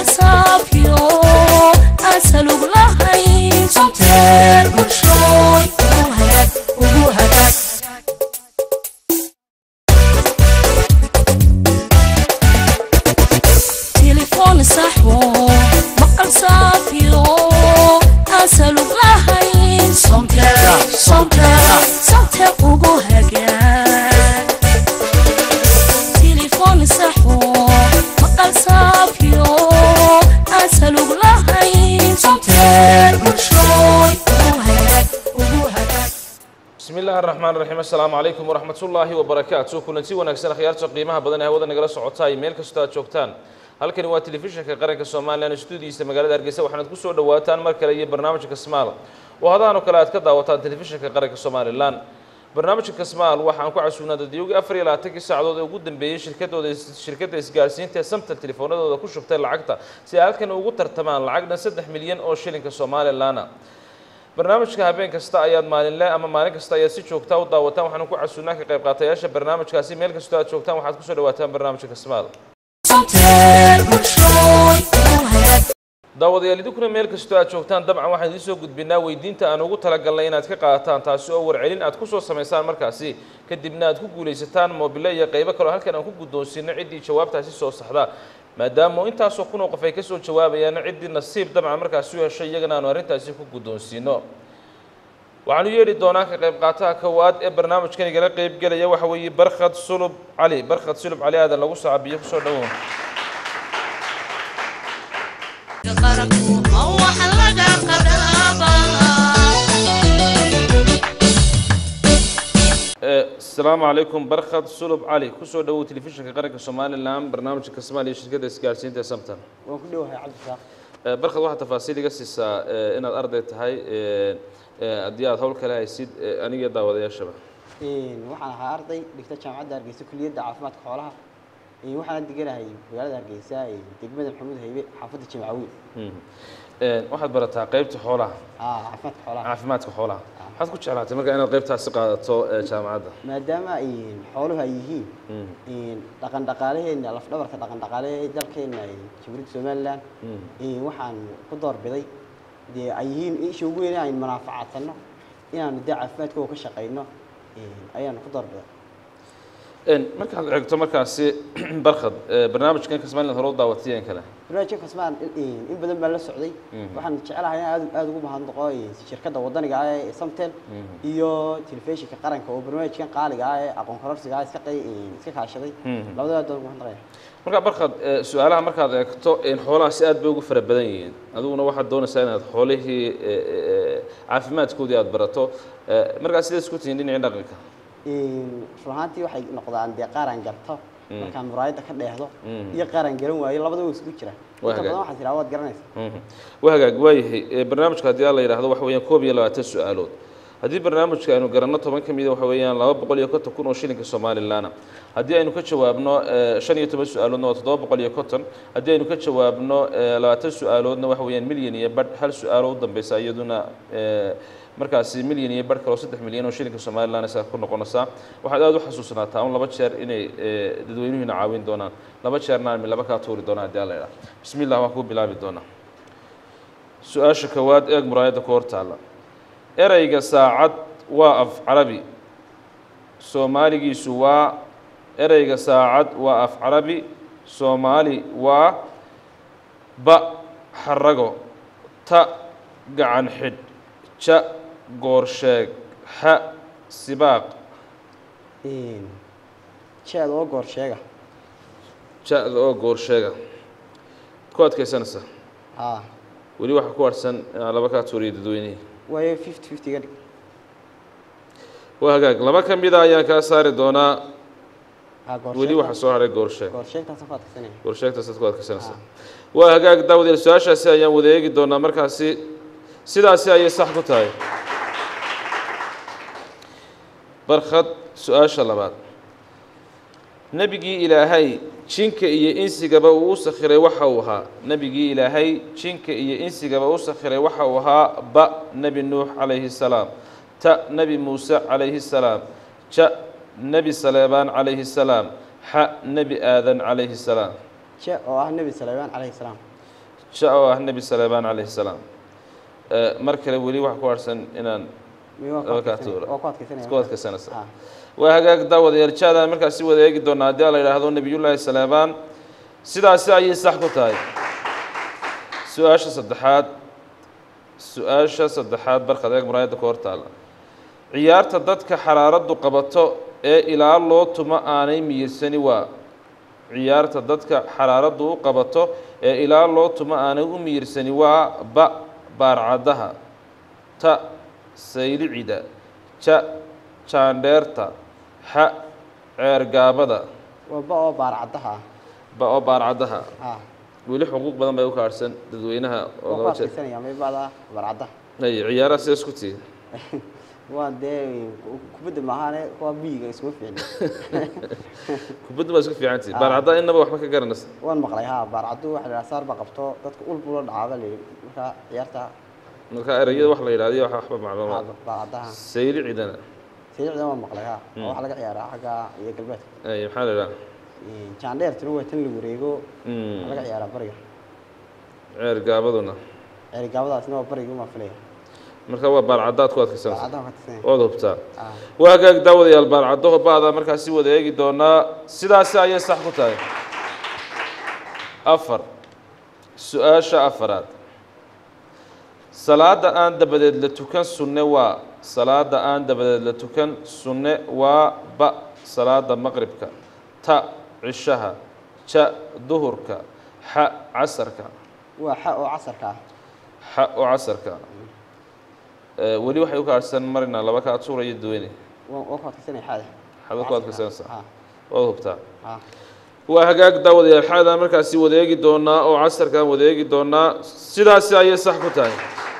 maqal saafyo aan salug lahayn somtel bulshooy ugu hagaag ugu hagaag تليفون صحو مقال صافيو أسألوك لهين صمتك صمتك صمتك وقو هجان تليفون صحو مقال صافيو أسألوك لهين صمتك مشروي وقو هجان وقو هجان bismi illaahi araxmaan raxiim assalaamu calaykum waraxmat ullaahi wabarakaatu kulanti wanaagsan akhyaarta qiimaha badan ee hawada nagala socotaay meel kastoo aad joogtaan halkani waa telefishinka qaranka somalilan stuudiyiisa magaalada hargeysa waxaanaad ku soo dhawaataan mar kale iyo barnaamijka kasmaal oo hadahan oo kale aad ka daawataan telefishinka qaranka somalilan barnaamijka kasmaal waxaan ku casuunaa dadyoogii afar iyo labaatankii saacadood ee ugu dambeeyey shirkadooda shirkadda isgaarsiinta ee samtal telefoonadooda ku shubtay lacagta si ay halkan ugu tartamaan lacagna saddex milyan oo shilinka somalilanna barnaamijka habeen kasta ayaad maalinle ama maalin kasta ayaad si joogtaa u daawataan waxaanu ku casuunaa ka qayb qaatayaasha barnaamijkaasi meel kastoo aad joogtaan waxaad kusoo dhawaataan barnaamijka kasmaal صمتك مشروي وقو هجان daawadayaal idinkuna meel kastoo aad joogtaan dabcan waxaan idiin soo gudbinaa weydiinta aan ugu talagalnay inaad ka qaadataan taasi oo warcelin aad kusoo samaysaan markaasi kadibna aad ku guulaysataan moobile iyo qaybo kaleo halkan aan ku guddoonsiino ciddii jawaabtaasi soo saxda maadaama intaasoo kun oo qof ay kasoo jawaabayaan ciddii nasiib dabcan markaasi u heshay iyagana aanu arrintaasi ku guddoonsiino waxaanu yeedhi doonaa ka qayb qaataha kowaad ee barnaamijkan igala qayb gelaya waxa weeye barkhad sulub cali barkhad sulub cali aadan lagu saabiyo kusoo dhawow asalaamu calaykum barkhad sulub cali kusoo dhawow telefishinka qaranka somalilan barnaamijka kasmaal iyo shirkadda isgaarsiinta ee samtan waan ku dhowahay cabdisaaq Eh, barkhad waxaa tafaasiil iga siisaa eh, inaad arday tahay eh, eh, haddii aad howl kale haysid eh, aniga daawadayaashaba waxaan ahaa arday dhigta jaamacadda hargeysa kuliyadda caafimaadka xoolaha Een, waxaana deganahay magaalada hargeysa ee degmada maxamuud haybe xaafadda jimcawiil Mhm. Eh, waxaad barataa qaybta xoolaha ah caafimaadka xoolaha caafimaadka xoolaha waxaad ku jeclaatay marka inaad qaybtaasi qaadato eh, jaamacadda maadaama een, xooluhu ay yihiin Mhm. een, dhaqan dhaqaalaheena lafdhabarka dhaqan dhaqaalaha ee dalkeena ee jamhuuriyadda somalilan Mhm. een, waxaan ku doorbiday dee ay yihiin isha ugu weyn aynu manaafacadsano inaanu dee caafimaadkooda ka shaqayno een, ayaanu ku doorbiday En, markaad eegto markaasi barkhad eh, barnaamijkan kasmaaliland hore u daawatiyeen kale barnaamijka kasmaan in in badan baan la socday waxaan jecelahay in aad aad ugu mahadnaqo shirkadda wadaniga ah ee Samtel iyo telefishinka qaranka oo barnaamijkan qaaliga ah ee aqoon kororsiga ah iska qay iska kaashaday labadaba aad ugu mahadnaqaya marka barkhad eh, su-aalaha markaad eegto in xoolaha si aad bay ugu fara badan yihiin adiguna waxaad doonaysaa inaad xoolihii eh, eh, caafimaadkoodii aad barato Eh, markaa sidaad isku tihiin dhinacii dhaqanka in run ahaantii waxay noqdaan dee qaran garto markaan muraayadda ka dheehdo Mm. iyo qaran garan waayo labadaba way isku jiraan Waa inta hagaag. badan waxaan tiraa waad garanaysaa Mhm. waa hagaag waayahay Eh, barnaamijka haddii aan la yidhaahdo waxa weeyaan koob iyo labaatan su-aalood haddii barnaamijka aynu garanno toban ka mida waxa weeyaan laba boqol iyo konton kun oo shilinka somalilaana haddii aynu ka jawaabno eh, shan iyo toban su-aaloodna waa toddoba boqol iyo konton haddii aynu ka jawaabno eh, labaatan su-aaloodna waxa weeyaan milyan iyo badh hal su-aalo u dambeysa iyaduna eh, markaasi milyan iyo badh kale oo saddex milyan oo shilinka somalilan isaa ku noqonaysaa waxaad aada u xasuusnaataa un laba jeer inay eh, dadweynuhuna caawin doonaan laba jeerna aan laba kaa tuuri doonaan haddii alla yidhaha bismi illah waan kuu bilaabi doonaa su-aasha kowaad eeg muraayadda ku hor taalla ereyga saacad waa af carabi soomaaligiisu waa ereyga saacad waa af carabi soomaali waa ba xarago ta gacan xidh ja goorsheeg ha sibaaq Een, jeed oo goor sheega ja-da oo goorsheega ku adkaysanaysaa ah weli waxaa ku harsan inaan laba kaa tuuriyo dadweynihii waayo fifty fifty ga dhig waa hagaag laba ka mida ayaan kaa saari doonaa ah goor weli waxaa soo haray goorsheeg goor sheegtaas ku adkaysanaya warsheegtaas ku adkaysanaysaa waa hagaag daawadeel su-aashaasi ayaan wada eegi doonaa markaasi sidaasi ayay sax ku tahay barkhad su-aasha labaad nebigii ilaahay jinka iyo insigaba uu u sakhiray waxa uu ahaa nebigii ilaahay jinka iyo insigaba u sakhiray waxa uu ahaa ba nebi nuux calayhi salaam ta nebi muuse calayhi salaam ja nebi saleebaan calayhi salaam xa nebi aadan calayhi salaam je oo ah nebi saleymaan calayhi salaam ja oo ah nebi saleebaan calayhi salaam Eh, mar kale weli waxa ku harsan inaan Miya waa ku Laba kaa adkaysanaya? tuura. waa ku adkaysanaya isku adkaysanaysa Ah. waa hagaag daawadayaal jaadaan markaasi wada eegi doonaa haddii la yidhaahdo nebiyullaahi saleebaan sidaasi ayay sax ku tahay su-aasha saddexaad su-aasha saddexaad barkad eeg muraayadda ku hor taalla ciyaarta dadka xaraaraddu qabato ee ilaa loo tumo aanay miyirsani waa ciyaarta dadka xaraaraddu u qabato ee ilaa loo tumo aanay u miyirsani waa ba baarcaddaha ta saylicida ja jaandheerta xa ceergaabada waa ba oo baarcaddaha ba oo baarcaddaha ah weli xuquuq badan bay u kaadhsan dadweynaha waa ku oga jeed adkaysanaya may bada baarcaddaha ay ciyaaraha sidaas ku tihi waa dee kubadda maahaane kuwa biyiga iskuma fiicni kubadda baa isku fiican tihi Ah. baarcaddaha innaba waxba ka garanaysa waan maqlay ha baarcaddu waxa la yidhaha saar baa qabto dadka ul bula dhacaaba la yidhi marka ciyaarta marka erayada wax la yidhahdo wax waxba macluumaad ha, baarcaddaha saylicidana sayicda waan maqlay ha oo waxa laga ciyaaraa xagga iyo galbeedka ay maxaa la yidhaha jaandheertuna waa tan la wareego Mm, waxaa laga ciyaaraa bariga ceergaabaduna ceerigaabadaasna waa bariga uma filaya marka waa baarcaddaad ku adkaysanaysa baarcaddaha ka tirsanaya ood hubtaa ah waa hagaag daawadayaal baarcaddaho ba'da markaasi wada eegi doonaa sidaasi ayay sax ku tahay afar su-aasha afaraad salaada aan dabadeed la tukan sunne waa salaada aan dabadeed la tukan sunne waa ba salaada maqribka ta cishaha ja duhurka xa casarka waa xa oo casarka ah xa oo casarka Eh, weli waxay u kaadhsan marina laba kaa tuuraya duweyne waa waa ku adkaysanaya xaada xada ku adkaysanaysaa ah waad hubtaa ah waa hagaag daawadayaal xaadaan markaasi wada eegi doonaa oo casarkaan wada eegi doonaa sidaasi ayay sax ku tahay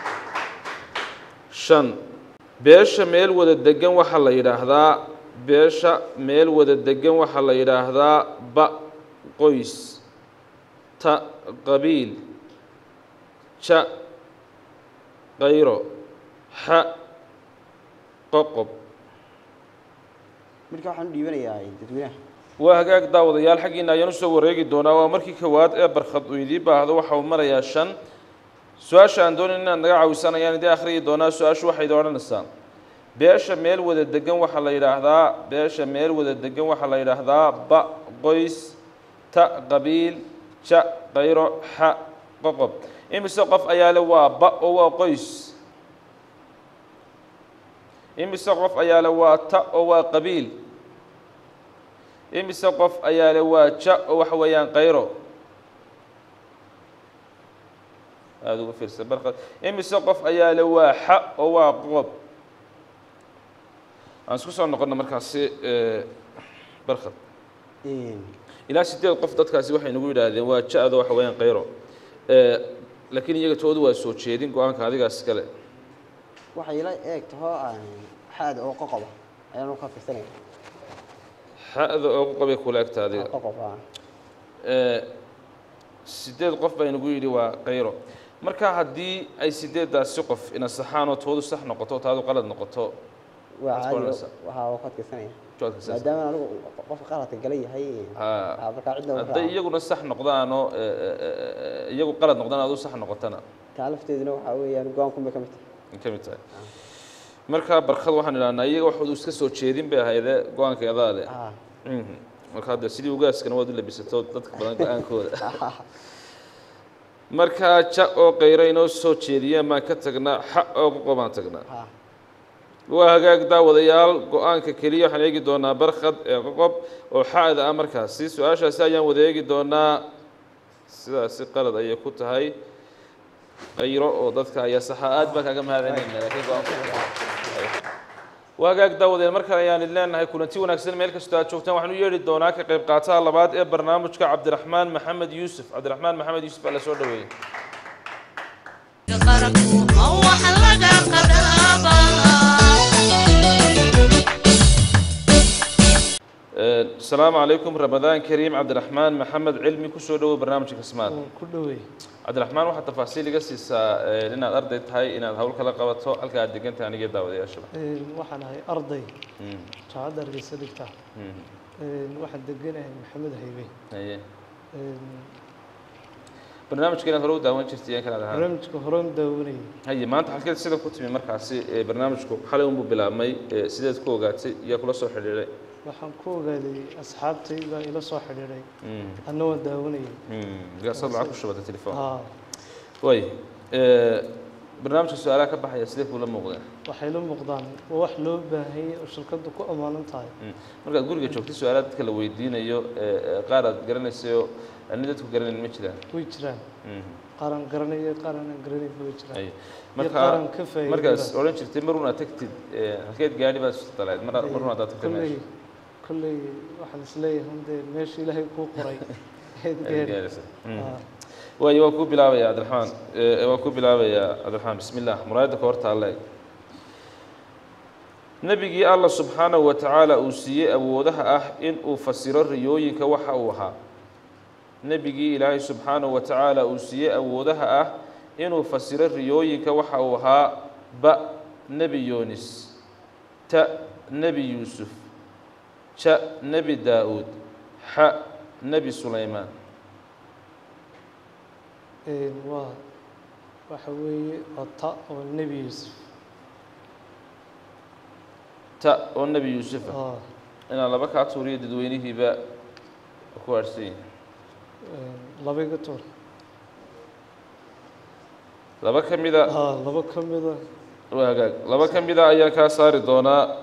shan beesha meel wada degan waxaa la yidhaahdaa beesha meel wada degan waxaa la yidhaahdaa ba qoys ta qabiil ja qayro xa qoqob marka waxaan u dhiibanayaa dadweynaha waa hagaag daawadayaal xaggiina ayaan usoo wareegi doonaa waa markii kowaad ee barkhad uu idii baahdo waxa uu marayaa shan su-aasha aan doonayn inaad naga caawisaan ayaan idii akhriyi doonaa su-aashu waxay idin odhanaysaa beesha meel wada degan waxaa la yidhaahdaa beesha meel wada degan waxaa la yidhaahdaa ba qoys ta qabiil ja qayro xa qoqob imise qof ayaa le waa ba oo waa qoys imise qof ayaa le waa ta oo waa qabiil imise qof ayaa le waa ja oo waxa weeyaan qayro aada uga fiirsan barqad imise qof ayaa le waa xa oo waa qoqob aan isku soo noqonna markaasi eh, barkad ilaa sideed qof dadkaasi waxay nagu yidhaahdeen waa ja-da waxa weeyaan qayro Eh, laakiin iyaga toodu waa soo jeedin go-aanka adigaas kale waxay ila eeg taho xaada oo qoqoba ayaan ka fiirsanaya xa-da oo ku qabay kula egta adiga qoqob ah Eh, sideed qof baa inagu yidhi waa qayro marka haddii ay sideeddaasi qof inasaxaan oo toodu sax noqoto taadu qalad noqoto waa Waxaad caadi qoranaysaa. waxaa oo ka fiirsanaya jawaabka saas. maadaama anigu qofka qaladka gala yahay Ha. ah, markaa cidda hadday iyaguna sax noqdaanoo eh, eh, eh, iyagu qalad noqdaan adu sax noqotana taa lafteeduna waxaa weeyaan go-aankun bay ka mid tahay ay ka mid tahay marka barkad waxaan idhahnaa iyaga waxoodu iska soo jeedin bay ahaydee go-aanka adaa leh ah Mhm. marka hadde sidii ugaaskana waad u labisato dadka badan go-aankooda markaa ja oo qayro inoo soo jeediyeen baan ka tagnaa xa oo qoqo baan tagnaa ah waa hagaag daawadayaal go-aanka keliya waxaan eegi doonaa barkhad ee qoqob oo xa'da ah markaasi su-aashaasi ayaan wada eegi doonaa sidaasi qalad ayay ku tahay qayro oo dadka ayaa saxa aad baan kaaga mahadcelinayna laakiin go-aanku waa hagaag daawadayaal mar kale ayaan idin leenahay kulanti wanaagsan meel kastoo aad joogtaan waxaan u yeedhi doonaa ka qayb qaataha labaad ee barnaamijka cabdiraxmaan maxamed yuusuf cabdiraxmaan maxamed yuusuf baa la soo dhaweeyey qaranku ma wax laga asalaamu calaykum ramadaan kariim cabdiraxmaan maxamed cilmi kusoo dhowow barnaamijka kasmaad ku dhowey cabdiraxmaan waxaad tafaasiil iga siisaa eh, inaad arday tahay inaad hawl kala qabato halka aad degan tahay aniga daawadayaashaba waxaan ahay arday Mm, jaamacadda hargeysa dhigta mm, waxaan deganahay maxamed haybe haye barnaamijka inaad hore u daawan jirtay yan kanaad ahaan barnaamijka horan daawanayay haye maanta halkeed sida ku timi markaasi ee barnaamijku xalay unbuu bilaabmay ee sideed ku ogaatay yaa kula soo xidhiidhay waxaan ku ogaaday asxaabtay baa ila soo xidhiidhay Mm, anna waan daawanayay mm, gaasaad lacag ku shubatay telefoon haa way ee, barnaamijka su-aalaha ka baxaya sidee kuula muuqdeen waxay la muuqdaan waa wax loo baahanyay oo shirkaddu ku ammaanan tahay Mm. markaad guriga joogtay su-aalaha dadka la weydiinayo ee ee qaar aad garanaysayo ani dadku garanayn ma jiraan way jiraan Mm. qaaraan garanaya qaaraan garanayn way jiraan Ay. iyo marka qaaraan ka faa'iidada markaas odhan jirtay mar unaad tagtid ee, halkeed gaadhi baad isu daleed mar mar unaad tagtay kolley meesha kolley waxaan isleeyahay hundee meesha ilaahay kuu qoray eed Aad gaadhi gaadhaysa. Mm. Haa. waayo waan kuu bilaabaya cabdiraxmaan ee, waan kuu bilaabayaa cabdiraxmaan bismi illah muraayadda ka horta alle nebigii allah subxaanahu wa tacaala uu siiyey awoodaha ah in uu fasiro riyooyinka waxa uu ahaa nebigii ilaahay subxaanahu wa tacaala uu siiyey awoodaha ah inuu fasiro riyooyinka waxa uu ahaa ba nebi yoonis ta nebi yuusuf ja nebi daa-uud xa nebi sulaymaan Een, waa waxa weeye waa ta oo nebi yuusuf ta oo nebi yuusuf ah aa inaan laba kaa tuuriyo dadweynihiiba ku aadhsan yihin een, laba iga tuur laba ka mida haa laba ka mida waa hagaag laba ka mida ayaan kaa saari doonaa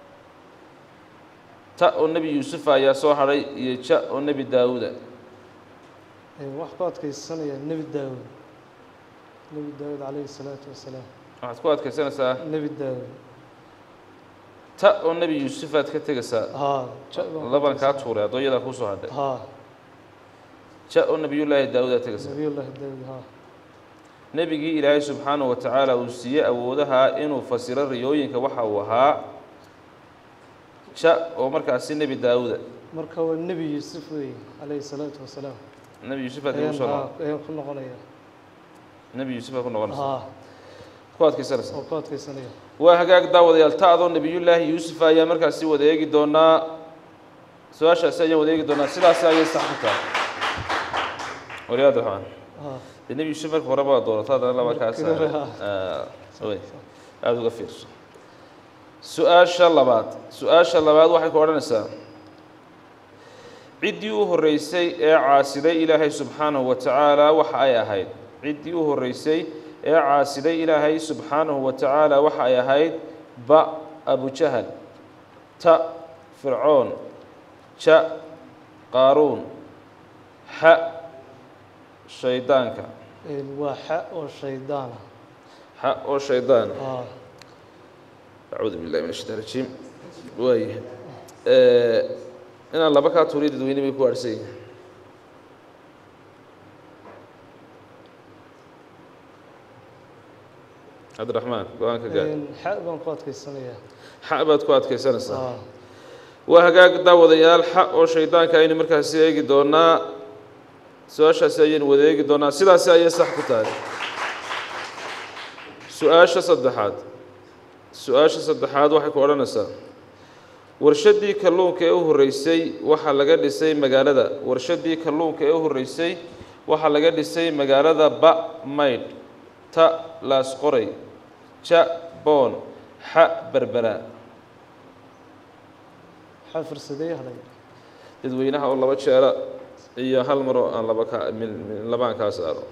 ta oo nebi yuusufa ayaa soo hadhay iyo ja oo nebi daawuuda een, wax ku adkaysanaya nebi daawud nebi daawud calayhi salaatu wasalaam waxaad ku adkaysanaysaa nebi daawud ta oo nebi yuusufaad ka tegaysaa haa ja baan ku labaan kaa adkaysanaya. tuuray addooyadaa kuu soo hadhay haa ja oo nebiyullaahi daawuudaad tegaysaa nebiyullaahi daawud haa nebigii ilaahay subxaanahu wa tacaala uu siiyey awoodaha inuu fasiro riyooyinka waxa uu ahaa ja oo markaasi nebi daawuuda marka waa nebi yuusuf weeye calayhi salaatu wasalaam nebi yuusufaad ayaan igu soo haa noqon ayaan ku noqonaya nebi yuusufaad ku noqonaysa haa ku adkaysanaysa oo ku adkaysanaya waa hagaag daawadayaal ta-doo nebiyullaahi yuusuf ayaa markaasi wada eegi doonaa su-aashaasi ayaan wada eegi doonaa sidaasi ayay sax ku tahay waliyaad raxmaan haa dee nebi yuusuf marka hore baa doonato haddana laba kaa Markii hore, saara way aada uga fiirso su-aasha labaad su-aasha labaad waxay ku odhanaysaa ciddii u horreysay ee caasiday ilaahay subxaanahu wa tacaala waxa ay ahayd ciddii u horreysay ee caasiday ilaahay subxaanahu wa tacaala waxa ay ahayd ba abujahal ta fircoon ja qaaruun xa shaydaanka een, waa xa oo shaydaana xa oo shaydaan haa acuudu billahi min ashaitaan rajiim waaya inaan laba kaa tuuriyo dadweyne bay ku aadhsan yihin cabdiraxmaan go-aanka gaar Een, xa baan ku adkaysanaya xa baad ku adkaysanaysaa haa waa hagaag daawadayaal xa oo shaydaanka aynu markaasi eegi doonaa su-aashaasi ayaynu wada eegi doonaa sidaasi ayay sax ku tahay su-aasha saddexaad su-aasha saddexaad waxay ku odhanaysaa warshaddii kalluunka ee u horreysay waxaa laga dhisay magaalada warshaddii kalluunka ee u horreysay waxaa laga dhisay magaalada ba maydh ta laasqoray ja boon xa berbera xa fursadee hadhay dadweynaha oo laba jeera iyo hal mar oo aan laba ka min min labaan kaa saaro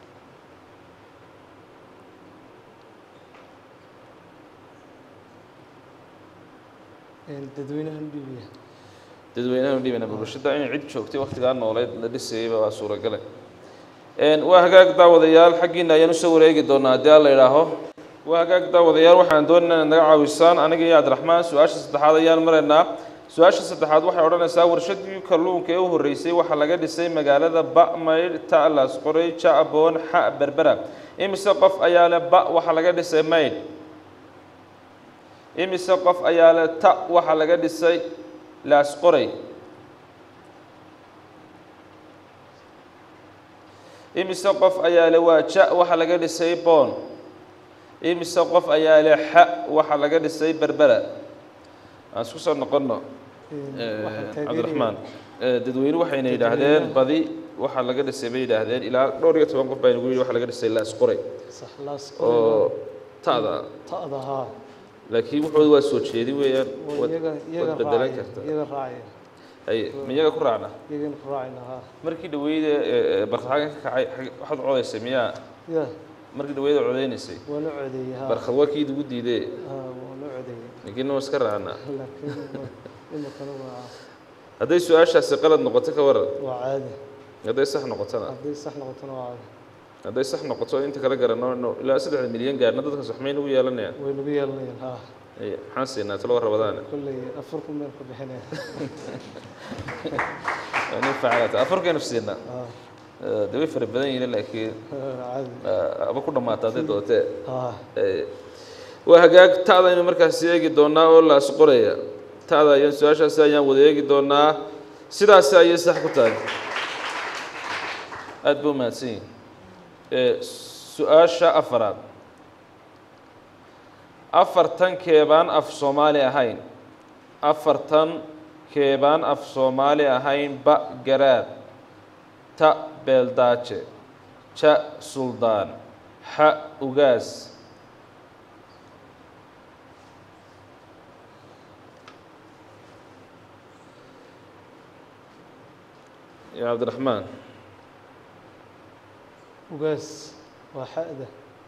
Een, dadweynahan dhibiya dadweynaha u dhibana bulshada inay cid joogtay wakhtigaa nooleed la dhisayayba waa suuragale Een, waa hagaag daawadayaal xaggiina ayaan usoo wareegi doonaa haddii alla idhaaho waa hagaag daawadayaal waxaan doonaynaa inaad naga caawisaan aniga iyo cabdiraxmaan su-aasha saddexaad ayaan maraynaa su-aasha saddexaad waxay odhanaysaa warshadii kalluunka ee u horreysay waxaa laga dhisay magaalada ba'maydh ta'las qoray ja'boon xa berbera imise qof ayaa leh ba waxaa laga dhisay maydh imise qof ayaa leh ta waxaa laga dhisay laasqoray imise qof ayaa leh waa ja waxaa laga dhisay boon imise qof ayaa leh xa waxaa laga dhisay berbera aan isku soo noqonno Een, waxaan taageeraya- cabdiraxmaan dadweyne waxayna yidhaahdeen badi waxaa laga dhisay bay yidhaahdeen ilaa dhowr iyo toban qof baa inagu yidhi waxaa laga dhisay laas qoray sax laas oo ta'da ta'da haa laakiin wuxooda waa soo jeedi weeyaan waa waad iyaga iyaga waad bedelan raacaya kartaa iyaga raacaya haye miyaga ku raacna iyagana ku raacayna haa markii dhaweyda barkhadxagan ka kacay xag- waxaad codaysay miyaa ya markii dhaweyda codaynaysay waa la codeeyey haa barkhad waa kii idigu diidee haa waa la codeeyey laakiin waa iska raacnaa laakiin imikana waa hadday su-aashaasi qalad noqoto ka waran waa caadi hadday sax noqotona hadday sax noqotona waa caadi hadday sax noqoto inta kala garanno no- ilaa saddexda milyan gaarna dadkaas waxmay nagu yeelanayaan way nagu yeelanayaan haa Haye, maxaan siinaa talo rabadaane kolley afar kun meel ka bixinaya waa nin facalaata afarkaynu siinaa haa Eh, dee way fara badan yihiin laakiin caadi eh, aba ku dhammaata hadday dootee haa Eh, waa hagaag ta'daynu markaasi eegi doonaa oo laas qoraya ta'da ayaan su-aashaasi ayaan wada eegi doonaa sidaasi ayay sax ku tahay aada ba umahadsan yihin Eh, su-aasha afaraad afartan keebaan af soomaali ahayn afartan keebaan af soomaali ahayn ba garaad ta beeldaaje ja suldaan xa ugaas ya cabdiraxmaan ugaas waa xa'da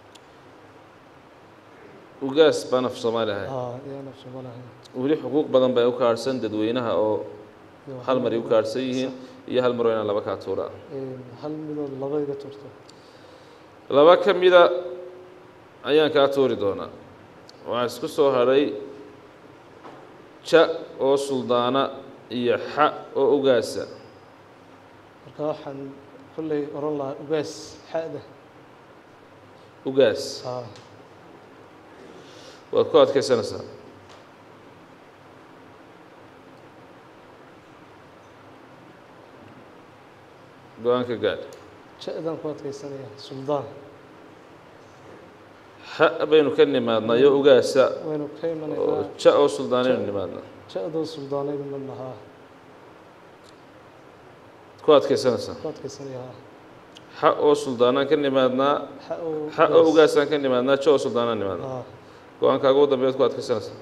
ugaas baan af soomaali ahayn haa iyaan af soomalahay weli xuquuq badan bay u kaadhsan dadweynaha oo hal mar ay u kaadhsan yihiin iyo hal mar oo inaan laba kaa tuuraa hal midood laba iga turto laba ka mida ayaan kaa tuuri doonaa waxaa isku soo hadhay ja oo suldaana iyo xa oo ugaasa marka waxaan kolley oran lahaa ugaas xa'da ugaas haa waad ku adkaysanaysaa go-aanka gaadh ja'dan ku adkaysanaya suldaan xa baynu ka nimaadnaa iyo ugaasa waynu ka oo imanaynaa ja oo suldaanaynu nimaadnaa ja'doo suldaanaynu ma lahaa ku adkaysanaysaa ku adkaysanaya haa xa oo suldaanaan ka nimaadnaa xa oo xa oo ugaasaan ka nimaadnaa ja oo suldaanaan nimaadnaa haa go-aankaaga ugu dambeeyaad ku adkaysanaysaa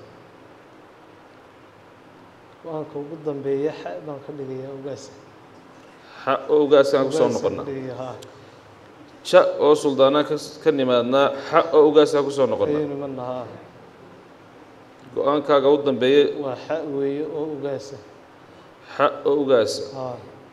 go-aanka ugu dambeeya xa baan ka dhigayaa ugaasa xa oo ugaaskaan ku soo Ugaas baan noqonnaa ka dhigaya haa ja oo suldaanaan ka ka nimaadnaa xa oo ugaasaan ku soo noqonnaa ayaynu ma lahaa go-aankaaga u dambeeyey waa xa weeye oo ugaasa xa oo ugaasa haa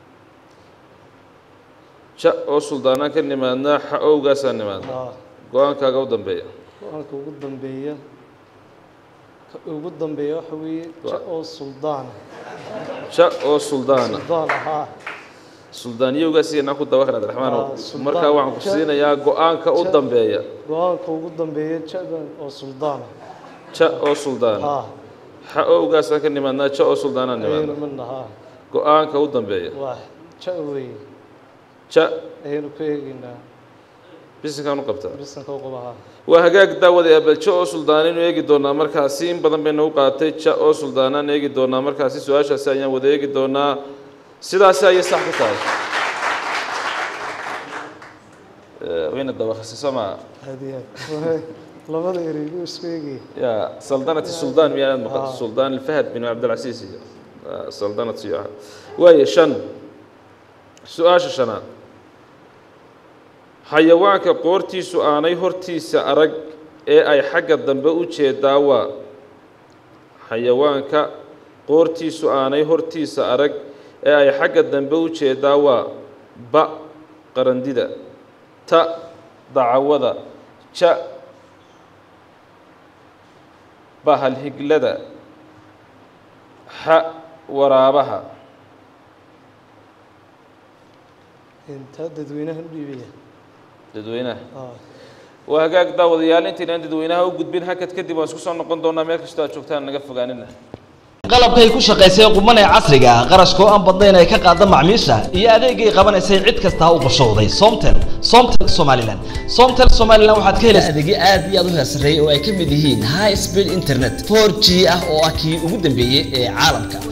ja oo suldaanaan ka nimaadnaa xa oo ugaasaan nimaadnaa haa go-aankaaga u dambeeya go-aanka ugu dambeeya ka ugu dambeeya waxa weeye ja oo suldaan ja oo suldaana suldaan ahaa suldaaniyo ugaasiyanaa ku daba kale abdiraxmaanow Ah, suldaan. markaa waxaan ku Ja- siinayaa go-aanka u ja- dambeeya go-aanka ugu dambeeya jaban oo suldaan ja oo suldaana haa xa oo ugaasaan ka nimaadnaa ja oo suldaanaan ayaynu nimaadnaa ma lahaa go-aanka u dambeeya waa ja weeye ja ayaynu ka eegaynaa bisinkaan u qabtaa bisanka u qabahaa waa hagaag daawada abal ja oo suldaanaynu eegi doonaa markaasi in badan bay nagu qaatay ja oo suldaanaan eegi doonaa markaasi su-aashaasi ayaan wada eegi doonaa sidaasi ayay sax ku tahay Eh, wayna dabakhisay soo maa hadiyaad Waay, labada ereygu isku eegaya ya saldanati suldaan miyaanad maqan Ah. suldaan alfahad bin cabdilcasiis iyo ah, saldanat iyo ah waaye shan su-aasha shanaad xayawaanka qoortiisu aanay hortiisa arag ee ay xagga dambe u jeedaa waa xayawaanka qoortiisu aanay hortiisa arag ee ay xagga dambe u jeedaa waa ba qarandida ta dacawada ja bahalhiglada xa waraabaha intaa dadweynaha u dhiibaya dadweynaha haa waa hagaag daawadayaal intaynaan dadweynaha u gudbin hakad kadib waan isku soo noqon doonaa meel kastoo aad joogtaan naga fogaanina qalabkay ku shaqaysay quman ee casriga ah qarashkoo aan badnayn ay ka qaada macmiisha iyo adeegay qabanaysay cid kasta ha u qorshowday somtel somtel somaliland somtel somaliland waxaad ka helaysaa adeegyo aad iyo aad u heersareeyay oo ay ka mid yihiin high speed internet 4g ah oo ah kii ugu dambeeyey ee caalamka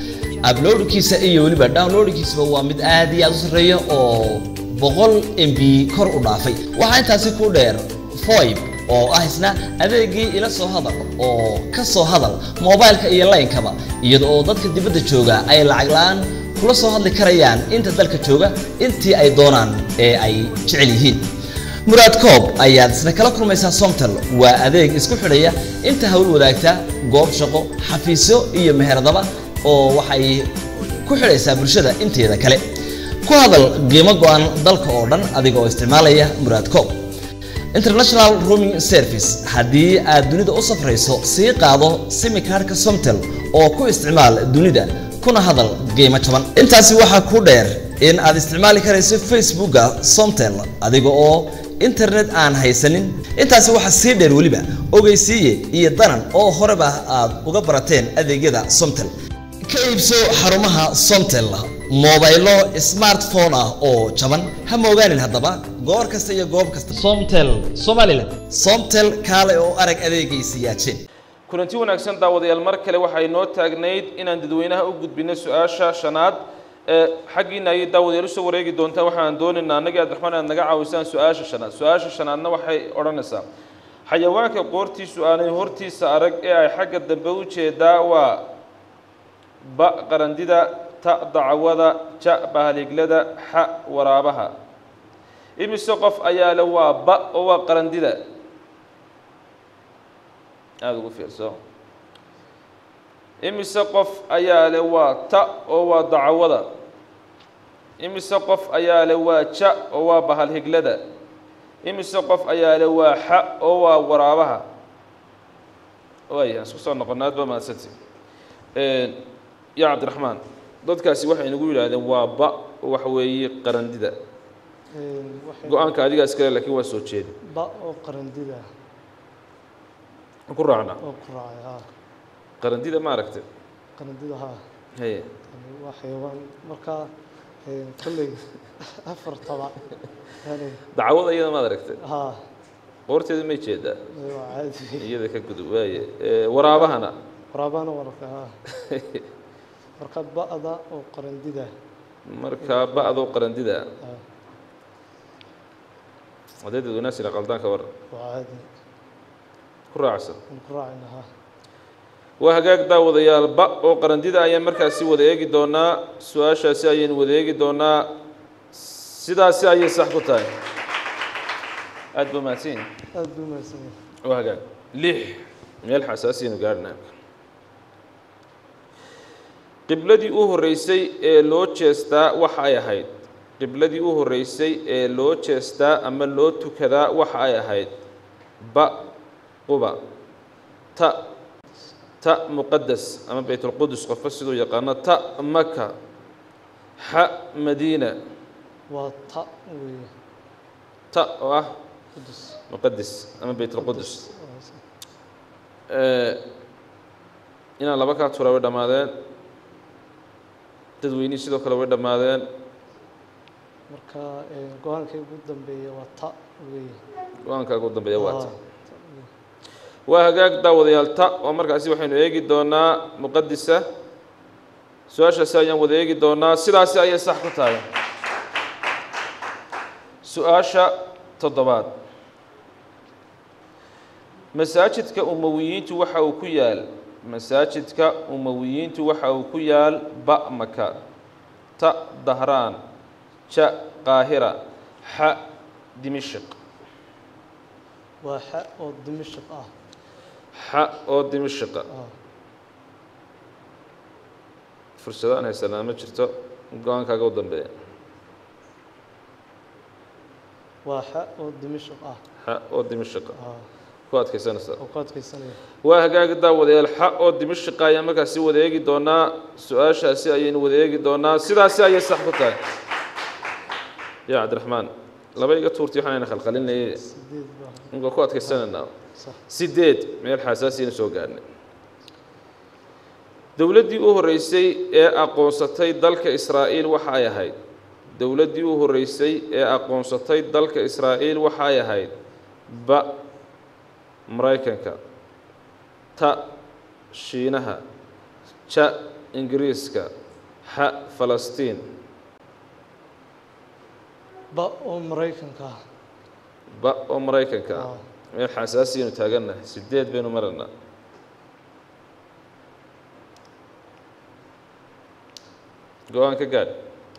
uploadkiisa iyo weliba downloadkiisaba waa mid aad iyo aad u sarreeya oo boqol mb kor u dhaafay waxaa intaasi ku dheer foib oo ah isna adeegii ila soo hadal oo ka soo hadal moobaylka iyo laynkaba iyada oo dadka dibadda jooga ay lacag la-aan kula soo hadli karayaan inta dalka jooga intii ay doonaan ee ay jecel yihiin muraad koob ayaad isna kala kulmaysaa somtal waa adeeg isku xidhaya inta hawl wadaagta goob shaqo xafiisyo iyo meheradaba oo waxay ku xidhaysaa bulshada inteeda kale ku hadal qiimo go-an dalka oo dhan adiga oo isticmaalaya muraad koob international rooming service haddii aad dunida u safrayso sii qaado simikaarhka somtel oo ku isticmaal dunida kuna hadal qiimo jaban intaasi waxaa ku dheer in aad isticmaali karayso facebooka somtel adiga oo internet aan haysanin intaasi waxaa sii dheer weliba ogeysiiye iyo danan oo horeba aad uga barateen adeegyada somtel ka iibso xarumaha somtel moobaylo smartphone ah oo jaban ha moogaanin haddaba goor kasta iyo goob kasta somtel somaliland somtel kaale oo arag adeegaysi yaajeen kulanti wanaagsan daawadayaal mar kale waxay noo taagnayd inaan dadweynaha u gudbino su-aasha shanaad ee xaggiina ayay daawadayaal usoo wareegi doontaa waxaan doonaynaa annagii abdiraxmaan inaad naga caawisaan su-aasha shanaad su-aasha shanaadna waxay odhanaysaa xayawaanka qoortiisu aanay hortiisa arag ee ay xagga dambe u jeedaa waa ba qarandida ta dacwada ja bahaliglada xa waraabaha imise qof ayaa le waa ba oo waa qarandida aada ugu fiirso imise qof ayaa le waa ta oo waa dacwada imise qof ayaa le waa ja oo waa bahalhiglada imise qof ayaa le waa xa oo waa waraabaha waaya aan isku soo noqonna aad ba mahadsanti ya cabdiraxmaan dadkaasi waxay nagu yidhaahdeen waa ba waxa weeye qarandida waxay go-aanka adigaa iskale laakiin waa soo jeedi ba oo qarandida ku raacna oo ku raacay haa qarandida ma aragtay qarandida haa haye yani waa xayawaan markaa een, kolley afartaba yani dacwada iyada maad aragtay haa qoorteeda may jeedaa waa caadi iyada ka gudub waaye Ee, waraabahana waraabana warka haa marka ba'da oo qarandida markaa ba-doo qarandida haa haddee dadweynaasina qaldaanka war waa caadi ku raacsan aan ku raacayna haa waa hagaag daawadayaal ba oo qarandida ayaan markaasi wada eegi doonaa su-aashaasi ayaynu wada eegi doonaa sidaasi ayay sax ku tahay aada ba mahadsan aada buu mahadsan yahay waa hagaag lix meel xasaasiyaynu gaadhnaa qibladii u horreysay ee loo jeestaa waxa ay ahayd qibladii u horreysay ee loo jeestaa ama loo tukadaa waxa ay ahayd ba quba ta ta muqadas ama baytulqudus qofka siduu yaqaano ta maka xa madiina waa ta weeye ta oo ah qudus muqadis ama baytulqudus inaan laba kaa tura way dhammaadeen dadweynihii sidoo kale way dhammaadeen marka een, go-aankay ugu dambeeya waa ta weeye go-aankaaga u dambeeya waa ta Haa, ta weeye. waa hagaag daawadayaal ta oo markaasi waxaynu eegi doonaa muqadisa su-aashaasi ayaan wada eegi doonaa sidaasi ayay sax ku tahay su-aasha toddobaad masaajidka umawiyiintu waxa uu ku yaal masaajidka umawiyiintu waxa uu ku yaal ba maka ta dahraan ja qaahira xa dimishq waa xa oo dimashq ah xa oo dimishqa ah fursado aan haysanaa ma jirto go-aankaaga u dambeeya waa xa oo dimashq ah xa oo dimishqa ah ku adkaysanaysaa oo ku adkaysanaya waa hagaagi daawadayaal xa oo dimishqa ayaan markaasi wada eegi doonaa su-aashaasi ayaynu wada eegi doonaa sidaasi ayay sax ku tahay ya cabdiraxmaan laba iga tuurti waxaanayna khalkhalinayay sideed baa inka ku adkaysanaynaa sax sideed meel xasaasiyana soo gaarnay dowladdii u horreysay ee aqoonsatay dalka israa'iil waxa ay ahayd dowladdii u horreysay ee aqoonsatay dalka israa'iil waxa ay ahayd ba maraykanka ta shiinaha ja ingiriiska xa falastiin ba oo maraykanka ah ba oo maraykanka ah Ah. meel xasaasiyaynu taagannahay sideed baynu maranaa go-aan ka gaadh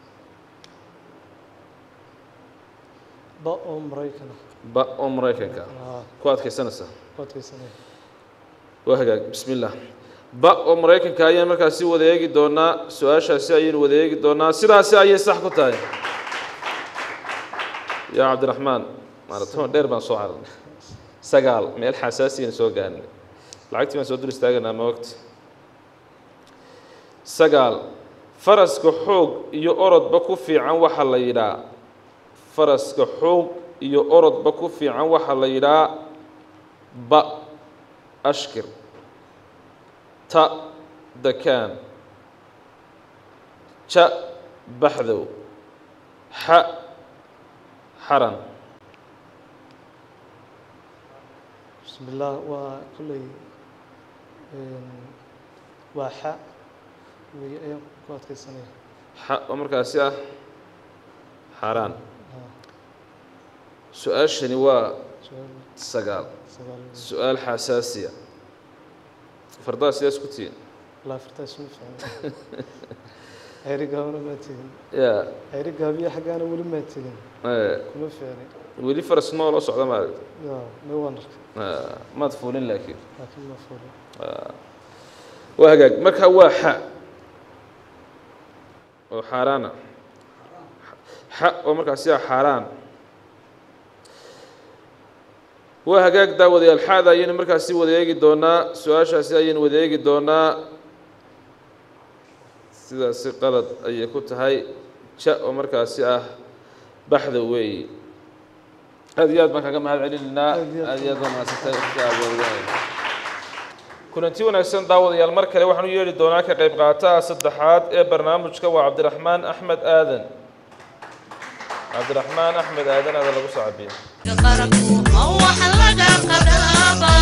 ba oo maraykan ah ba oo maraykanka ah ah ku adkaysanaysaa ku adkaysanaya waa hagaag bismi illah ba oo maraykanka ayaan markaasi wada eegi doonaa su-aashaasi ayaynu wada eegi doonaa sidaasi ayay sax ku tahay yaa cabdiraxmaan maaratoon dheer baan soo cararnay sagaal meel xasaasiyaynu soo gaarnay lacagtii baan soo dul istaagaynaa ma wagti sagaal faraska xoog iyo orodba ku fiican waxaa la yidhaa faraska xoog iyo orodba ku fiican waxaa la yidhaa ba ashkir ta dakaan ja baxdow xa xaran bismi illaah waa kolley waa xa wey ayaan ku adkaysanaya xa oo markaasi ah xaaraan Ah, su-aashani waa su-aal sagaal sagaal su-aal xasaasiya fardaha sidaas ku tihiin laafirtaas ma fiican ceyri gaabana maa tegin yaa ceyri gaabiya xaggaana weli maa tegin eh, kuma fiicni weli faras noo loo socda maaragta ya may waan arkay Ah, maad fuulin laakiin laakiin ma fuulin waa hagaag marka waa xa oo xaaraana xa oo markaasi ah xaaraan waa hagaag daawadayaal xaada ayaynu markaasi wada eegi doonaa su-aashaasi ayaynu wada eegi doonaa sidaasi qalad ayay ku tahay ja oo markaasi ah baxda weeyi aad iyo aad baan kaga mahad celinaynaa Aad iyo aad. aad iyo aad baa mahadsantay waqtiga aad wadahay kulanti wanaagsan daawadayaal mar kale waxaan u yeedhi doonaa ka qayb qaataha saddexaad ee barnaamijka waa cabdiraxmaan axmed aadan cabdiraxmaan axmed aadan aada lagu soo cabiya qaranku ma wax laga qadaabaa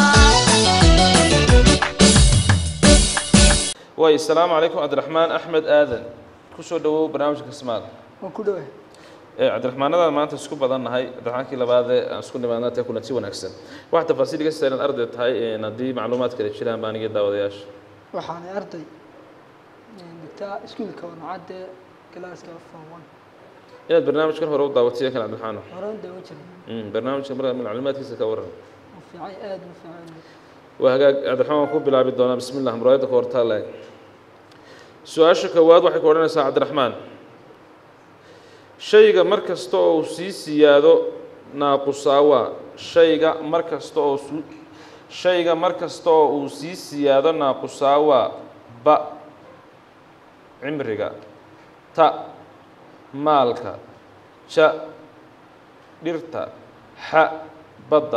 waay asalaamu calaykum cabdiraxmaan axmed aadan kusoo dhawow barnaamijka kismaad waan ku dhawahay ee cabdiraxmaanadaan maanta isku badannahay cabdiraxmaankii labaadee aan isku nimaadna tae kulanti wanaagsan wax tafaasiil iga saaran arday tahay een haddii macluumaad kale jiraan baan iga daawadayaasha waxaanay arday dhigtaa iskuulka wanacadde galaaska form one inaad barnaamijkan hore u daawatay kan cabdiraxmaan hore u daawan jiray Mm, barnaamijka markaa macluumaadkiisa ka waran u fiican aad u fiican waa hagaag cabdiraxmaan waan ku bilaabi doonaa bismi llah muraayadda ka hortaa laeg su-aasha koowaad waxay ku odhanaysaa cabdiraxmaan shayga mar kasta oo uu sii siyaado naaqusaawaa shayga mar kasta oo su shayga mar kasta oo uu sii siyaado naaqusaawaa ba cimriga ta maalka ja dhirta xa badda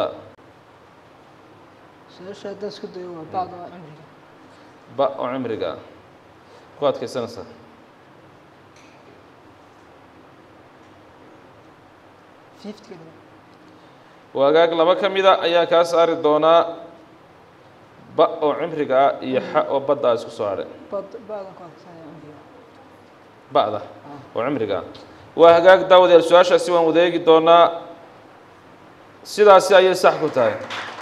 su-aasha haddaan isku dayo waa bacda waa cimriga ba oo cimriga ah ku adkaysanaysaa fifty ka dhigo waagaag laba ka mida ayaa kaa saari doonaa ba oo cimriga ah iyo xa oo badda ah isku soo hadhay bad bacdan ku adkaysanaya cimriga ba'da oo cimriga ah waa hagaag daawadayaal su-aashaasi waan wadeegi doonaa sidaasi ayay sax ku tahay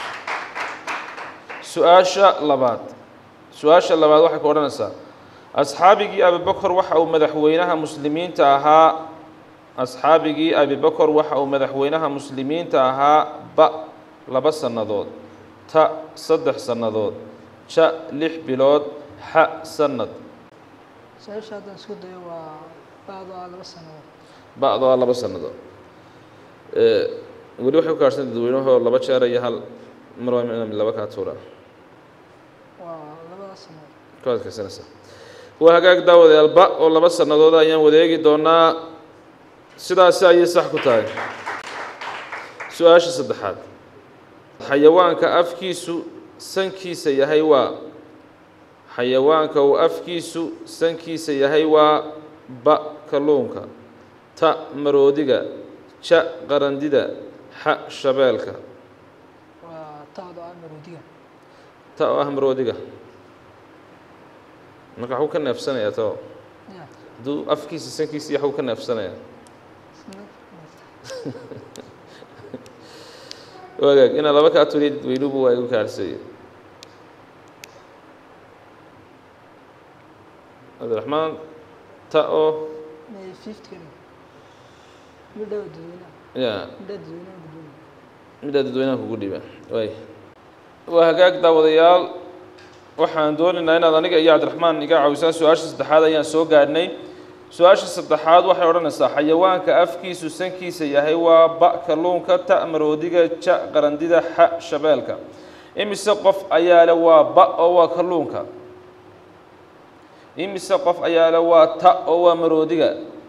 su-aasha labaad su-aasha labaad waxay ku odhanaysaa asxaabigii abibakar waxa uu madaxweynaha muslimiinta ahaa asxaabigii abibakar waxa uu madaxweynaha muslimiinta ahaa ba laba sannadood ta saddex sannadood ja lix bilood xa sanad su-aasha haddaan isku dayo waa bacda waa laba sanadood ba'do ah laba sannadood Eh, weli waxay ku kaarsan dadweynahoo laba jeer iyo hal mar waa inaan laba kaa tuura waa labada sanadood ku adkaysanaysaa waa hagaag daawadayaal ba oo laba sannadood ayaan wadeegi doonaa sidaasi ayay sax ku tahay su-aasha saddexaad xayawaanka afkiisu sankiisa yahay waa xayawaanka uu afkiisu sankiisa yahay waa ba kalluunka ta maroodiga ja qarandida xa shabeelka waa tacda ah maroodiga ta oo ah maroodiga marka waxuu ka neefsanayaa tao hadduu afkiisa sankiisa iyo waxuu ka neefsanaya wagaag inaad laba kaa turiya dadweynuhu waa igu kaarhsaya cabdiraxmaan ta oo may fifty midha dadweynaha ya midha dadweynaha gudoomiya midhaa dadweynaha kugu dhiba waay waa hagaag daawadayaal waxaan doonaynaa inaad aniga iyo cabdiraxmaan iga caawisaan su-aasha saddexaad ayaan soo gaadhnay su-aasha saddexaad waxay odhanaysaa xayawaanka afkiisu sankiisa yahay waa ba kalluunka ta maroodiga ja qarandida xa shabeelka imise qof ayaa le waa ba oo waa kalluunka imise qof ayaa le waa ta oo waa maroodiga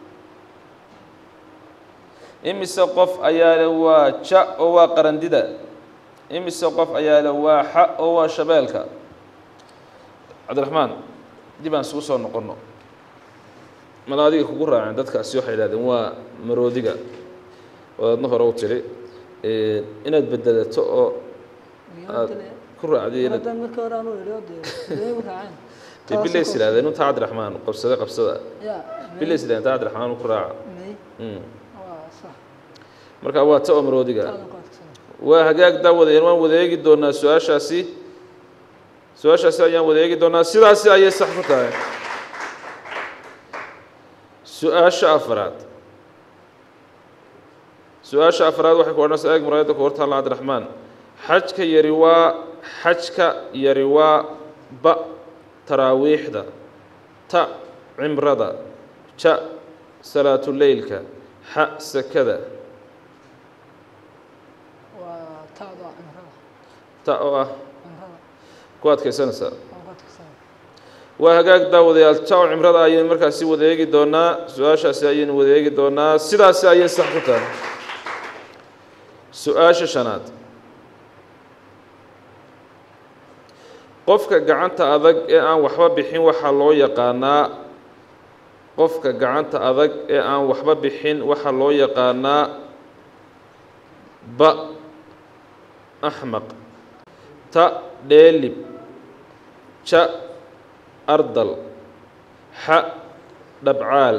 imise qof ayaa le waa ja oo waa qarandida imise qof ayaa le waa xa oo waa shabeelka cabdiraxmaan dib aan isugu soo noqonno mal adiga kugu raaceen dadkaasi waxay idhahdeen waa maroodiga oo adna hore u tiri inaad bedelato oo aad ku raacday inaad haddaan markii hore anuu idhi oo dee dee igu raaceen dee bilays idhahdeen unta cabdiraxmaan qabsade qabsada ya bilays idhahdeen ta cabdiraxmaan ku raaca may Mm. waa sax marka waa ta oo maroodiga taadan ku adkaysana waa hagaag daawadayeen waan wada eegi doonaa su-aashaasi su-aashaasi ayaan wada eegi doonaa sidaasi ayay sax ku tahay su-aasha afaraad su-aasha afaraad waxay ku odhanaysaa eeg muraayadda ku hortaalla cabdiraxmaan xajka yari waa xajka yari waa ba taraawiixda ta cimrada ja salaatuleylka xa sakada waa taada cimrada ta oo ah cimrada ku adkaysanaysaa waan ku adkaysana waa hagaag daawadayaal jaw cimrada ayaynu markaasi wada eegi doonaa su-aashaasi ayaynu wada eegi doonaa sidaasi ayay sax ku tahay su-aasha shanaad qofka gacanta adag ee aan waxba bixin waxaa loo yaqaanaa qofka gacanta adag ee aan waxba bixin waxaa loo yaqaanaa ba axmaq ta dheelib ja ardal xa dhabcaal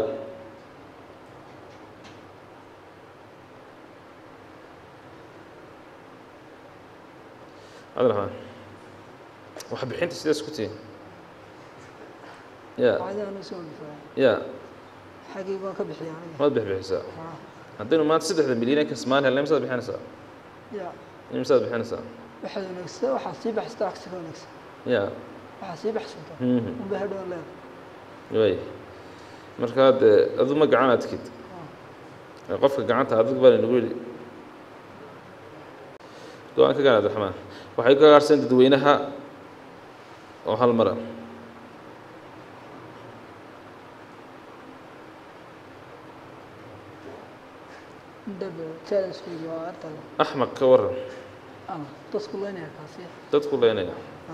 cabdiraxmaan wax bixinta sidaas ku tihin ya caadi anuu soo dhifaa ya xaggii baan ka bixiya aniga maad bixbixisaa haa haddaynu maanta saddexda milyan ee kasmaan helnay misaad bixinaysaa ya misaad bixinaysaa waxaad wanaagsan waxaa sii baxsata agsi ka wanaagsan ya waxaa sii baxsanta Mhm. unba hadhow leeda way markaa dee adu ma gacan adkid ee qofka gacanta adag baa laynagu yidhi go-aan ka gaan abdiraxmaan waxay ka gaarhseen dadweynaha oo hal mara indhaba challenge-kayga waa artale axmaq ka waran ama dadku leynaya kaasi dadku leynaya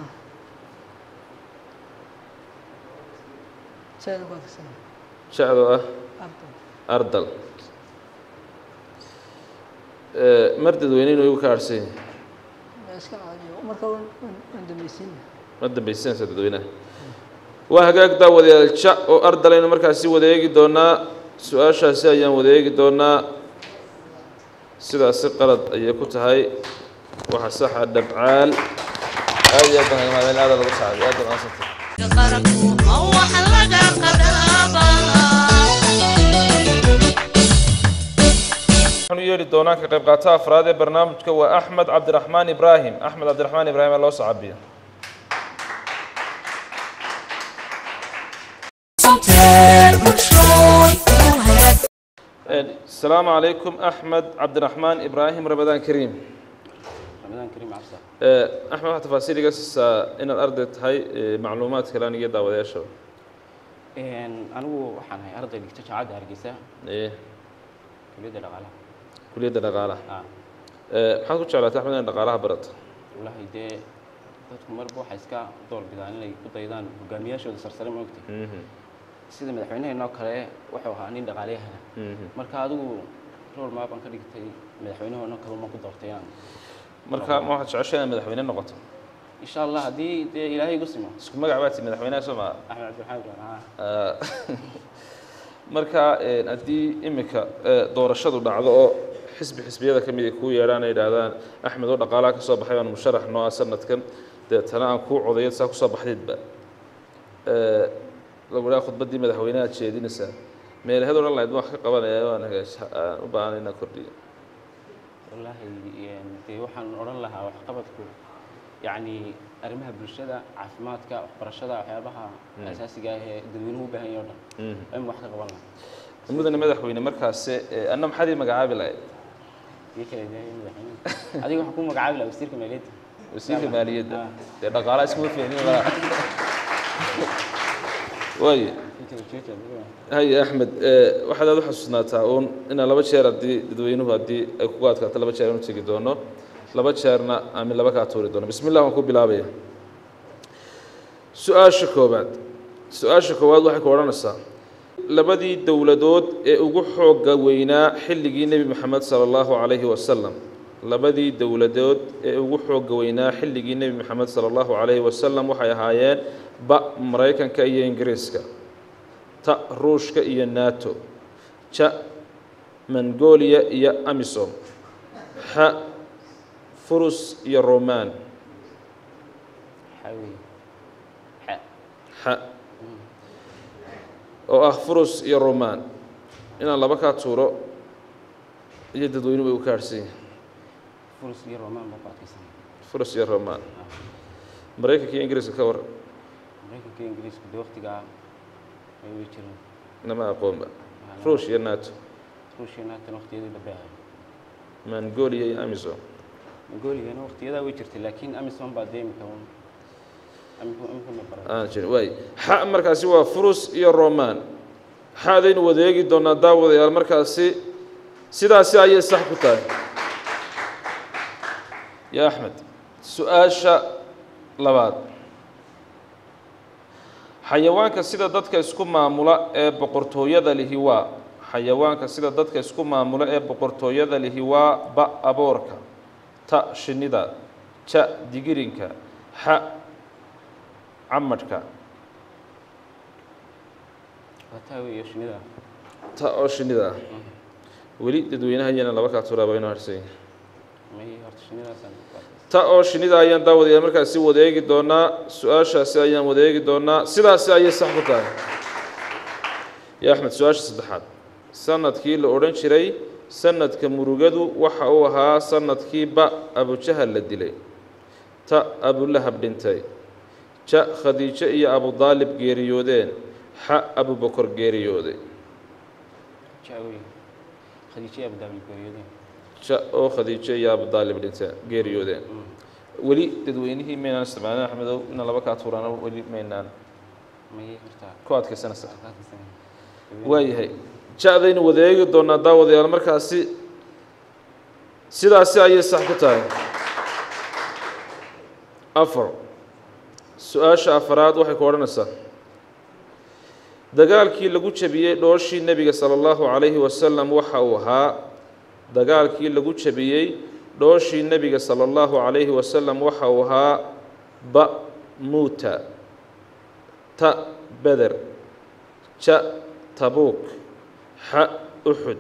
challenge ku adkaysana jacdo ah artale ardal Ee, mar dadweyne inuu igu ka harhsan yahay waa iska caadiyo marka waan waan- waan dambaysiina ma dambaysanaysa dadweynaha waa hagaag daawadayaal ja oo ardalaynu markaasi wada eegi doonaa su-aashaasi ayaan wada eegi doonaa sidaasi qalad ayay ku tahay waxa saxa dhabcaal aad iyo aad baan kaga mahadcelin aad lagu sacday aad baan maadsantay qaranku ma wax laga qadhaabaa waxaan u yeedhi doonaa ka qayb qaata afraad ee barnaamijka waa axmed cabdiraxmaan ibraahim axmed cabdiraxmaan ibraahim ee loo sacabiyo السلام عليكم أحمد عبد الرحمن إبراهيم رمضان كريم رمضان كريم عبسة آه، أحمد waxaa تفاصيل iga siisaa inaad arday tahay ee, macluumaad kale aniga daawadayaasha anigu waxaan ahay arday dhigta jaamacadda hargeysa ee kuliyadda dhaqaalaha kuliyadda dhaqaalaha ah Ee, maxaad ku jeclaatay axmed inaad dhaqaalaha barato wallaahi dee dadku marba waxay iska door bidaan inay ku daydaan hogaamiyaashooda sarsare ma ogtay Mhm, sida madaxweynaheenoo kale wuxuu ahaa nin dhaqaaleyahana mhm. marka adigu rol maa baan ka dhigtay madaxweynaheenoo kale ma ku doortay inaan marka ma waxaad jeceshay inaad madaxweyne noqoto insha allah haddii dee ilaahay igu simo isku magac baad tihi madaxweynaha soo maa axmed cabdiraxmaan ibrahim ah Ah, marka een, haddii imika ee, doorashadu dhacdo oo xisbi xisbiyada ka mid ay kuu yeedhaan ay yidhaahdaan axmed oo dhaqaalaha ka soo baxay baan musharax noo ah sanadkan deetana aan kuu codayo saa kusoo baxdaydba ee, lagu dhaha khudbaddii madaxweynaha aad jeedinaysaa meelaheed odhan lahayd waan ka qabanaya waan hagaaj aan u baahanay inaan kordhiyo wallaahi een, dee waxaan odhan lahaa waxqabadku yacni arrimaha bulshada caafimaadka waxbarashada waxyaabaha asaasiga ah ee dadweynuhu u baahan yahay o dhan waa in wax ka qaban lahaa mudane madaxweyne markaase ee, anna maxaad ii magacaabi lahayd iyo kale dee madaxweyne adiga waxaan ku magacaabi lahaa wasiirka maaliyadda wasiirka maaliyadda Ah. dee dhaqaalaha iskuma fiicnin walaa waaye inta ujeedka adiga haye axmed ee, waxaad aad u xasuusnaataa uun inaan laba jeer haddii dadweynuhu haddii ay kugu adkaato laba jeer aan u tegi doono laba jeerna aamin laba kaa tuuri doono bismi llah waan ku bilaabaya su-aasha koowaad su-aasha koowaad waxay ku odhanaysaa labadii dowladood ee ugu xoogga weynaa xilligii nebi moxamed sala allahu calayhi wasalam labadii dowladood ee ugu xoogga weynaa xilligii nebi moxamed sala allahu calayhi wasalam waxay ahaayeen ba maraykanka iyo ingiriiska ta ruushka iyo nato ja mongolia iyo amisom xa furus iyo roman waxaa weeye xa xa oo ah furus iyo roman inaan laba kaa tuuro iyo dadweynuhu bay u kaadhsan yihin furus iyo romaan baa ku adkaysanaya furus iyo roman maraykanka iyo ingiriiska ka waran maraykanka iyo ingiriisku dee waqtigaa ay way jireen nama aqoonba ruush iyo nato ruushia naatan waqtiyadii dambe ahay mongolia iyo amisom mongoliana waqtiyadaa way jirtay laakiin amisom baa dee imika un imika imika ma baran aan jirin waay xa markaasi waa furus iyo roman xaadaynu wadeegi doonaa daawadayaal markaasi sidaasi ayay sax ku tahay ya axmed su-aasha labaad xayawaanka sida dadka isku maamula ee boqortooyada lihi waa xayawaanka sida dadka isku maamula ee boqortooyada lihi waa ba aboorka ta shinnida ja digirinka xa camadhka waa taa weeye shinnida ta oo shinnida ah weli dadweynaha iyana laba kaa turaaba inoo harsan yahay may horta shinnidaasaan ku adkaysan ta oo shinnida ayaan daawadayaal markaasi wadeegi doonaa su-aashaasi ayaan wadeegi doonaa sidaasi ayay sax ku tahay ya axmed su-aasha saddexaad sanadkii la odhan jiray sanadka murugadu waxa uu ahaa sanadkii ba abujahal la dilay ta abulahab dhintay ja khadiijo iyo abudaalib geeriyoodeen xa abubakor geeriyooday jaa weeye khadiijo abudaabil geeriyoodeen ja oo khadiijo iyo abudaalib dhinteen geeriyoodeen weli dadweynihii maynaan isticmaalin axmedow inaan laba kaa tuurana weli maynaan may horta ku adkaysanaysa waa ka adkaysanaya waayahay ja-daynu wadeegi doonaa daawadayaal markaasi sidaasi ayay sax ku tahay afar su-aasha afaraad waxay ku odhanaysaa dagaalkii lagu jabiyey dhooshii nebiga sala allahu calayhi wasalam waxa uu ahaa dagaalkii lagu jabiyey dhooshii nebiga sala allahu calayhi wasalam waxa uu ahaa ba muuta ta beder ja tabuuk xa uxud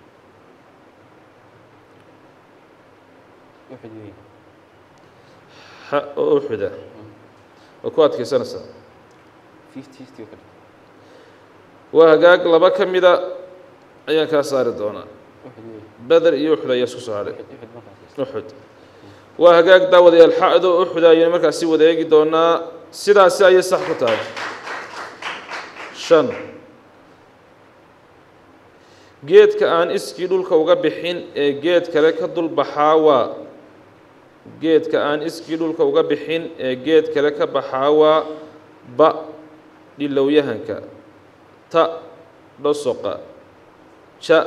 uxud weeye xa oo uxuda waa ku adkaysanaysaa fifty fifty oo kale waa hagaag laba ka mida ayaan kaa saari doonaa uxud weeye beder iyo uxud ayaa isku soo hadhay uxud uxud markaas uxud waa hagaag daawadayaal xa-do uxud ayaynu markaasi wadeegi doonaa sidaasi ayay sax ku tahay shan geedka aan iskii dhulka uga bixin ee geed kale ka dul baxaa waa geedka aan iskii dhulka uga bixin ee geed kale ka baxaa waa ba dhilowyahanka ta dhosoqa ja